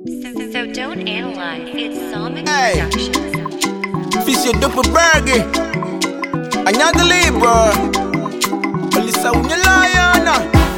So, so don't analyze. It's Sonic Hey. Productions. Fisio dope burger. Anyaga labor. Olisa unye lion.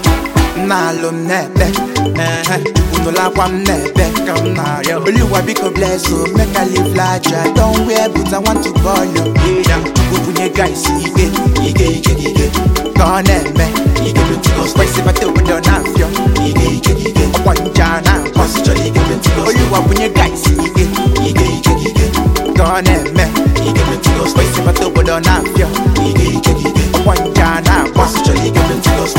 Nalo m n'ebe. Eh, Unu lakwa m n'ebe ka m na-arịọ. Oluwa biko bless o, make I live large. I don't wear boots, I want to ball you. Yeah, Chukwu bunye guys ike, ike, ike, ike. Ka ọ na-eme, ike Pentecost. Kwesị bata obodo na-afịọ, ike, ike, ike. Ọkwa ncha na-akpọ, chọrọ ike Pentecost. Oluwa bunye guys ike, ike, ike, ike. Ka ọ na-eme, ike Pentecost. Kwesị bata obodo na-afịọ, ike, ike, ike. Ọkwa ncha na-akpọ, chọrọ ike Pentecost.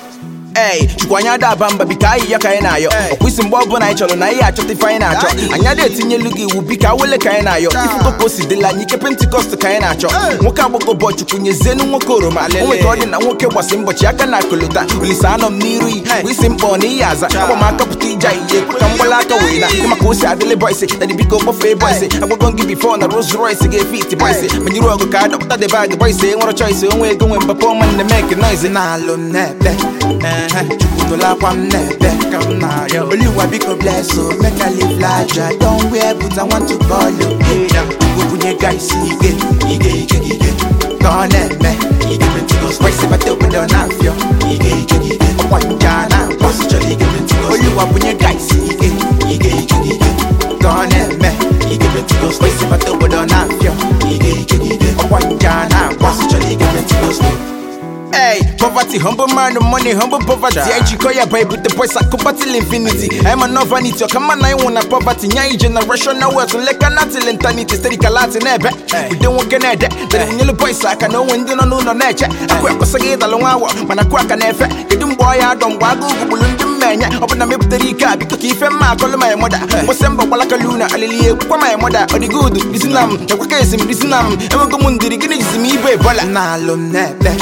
Ey, chukwu anya da aba mba bika ahịhịa ka anyị na-ayọ ọkwụsị mgbe ọbụla anyị chọrọ na ihe achọta ife anyị na-achọ anyị ada etinyelu gị iwu bika awele ka anyị na-ayọ ifugo ka o si dịla anyị ike pentikọst ka anyị na-achọ nwoke agbọgọ bụ chukwu nyezienu nwoke oroma onwe ka ọ dị na nwoke gbasi mbọchị aka na akụlụta olise anọ m n'iru yi bụ isi mkpọ na ihe aza agba m aka pụta ije ihe ekwe ka mgbala aka wee na ịma ka o si adịlị bọịsị na dịbiko kpọfee bọịsị agwago gị bifo na Rolls Royce ga-efe iti bọịsị manyere ọgụ ka adọpụta dị bag bọịsị enwere choice onwe ego nwe mbapa ọma nne mek noise na-alụ m na-ekpe chukwu nụlakwa m na-ebe ka m na-arịọ Oluwa biko bless o make I live large I don't wear boots I want to call you yeah. Chukwu bunye guys ike ike ike ike ka ọ na-eme ike Pentecost kwesị bata obodo na-afịọ ike ike ike ọkwa ncha na-akpọ chọrọ ike Pentecost Oluwa bunye guys ike ike ike ike ka ọ na-eme ike Pentecost kwesị bata obodo na-afịọ ike ike ike ọkwa ncha na-akpọ chọrọ ike Pentecost Hey, poverty, humble man, money, humble poverty. I jiko ya Bible, the boys are compatible infinity. I'm a no vanity, come on, I want a poverty. Nyai generation now, so like a natal eternity, steady kalati nebe. We don't want to that. The yellow boys, I can know when you don't know no nature. I quack was a gate along our man, I quack an effect. Get them boy, I don't waggle, who will do menya. Open a map the Rika, because if I'm my call my mother. Was Semba Walaka Luna, Alilia, kwa my mother, or the good, Islam, the Wakasim, Islam, and we'll go mundi, the Guinness, me, bola. Nalo nebe.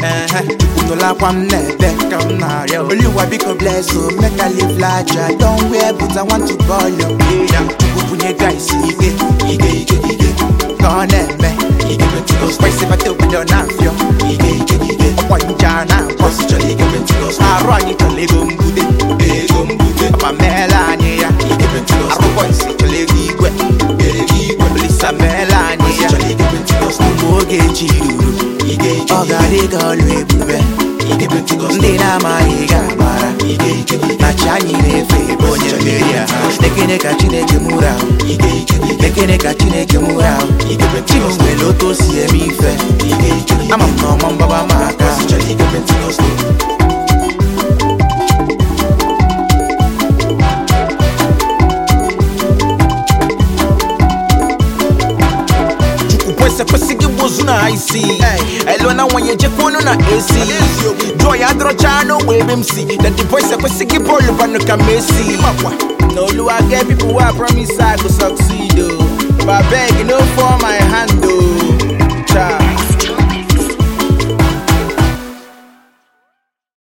Unu lakwa m na-ebe ka m na-arịọ Oluwa biko bless o make I live large I don't wear boots I want to call you yeah. Chukwu bunye guys ike ike ike ike ka ọ na-eme ike Pentecost kwesị bata obodo na-afịọ ike ike ike ọkwa ncha na-akpọ chọrọ ike Pentecost arụ anyị chọrọ ego mbute ego mbute ọma meela anyị ya ike Pentecost arụkọ isi chọrọ ego igwe ego igwe olisa meela anyị ya chọrọ ike Pentecost mgbe oge echi ruru ọ ga-adị ka ọlụ ebube ndị na-amaghị ga-agbara na chi anyị na-efe ebe onye mmeri ya ekene ka chineke mụrụ ahụ ekene ka chineke mụrụ ahụ chinu nwere otu o si eme ife ama m na ọma mgbaba ma aka kwese kwesịghị gbozu na isi elo na nwanye jekwunu na ac jụọ ya adọrọcha n'ogbe ebe m si na the boys ekwesịghị bọọlụ banụ ka Messi na oluwa get people wey I promise I go succeed o but abeg no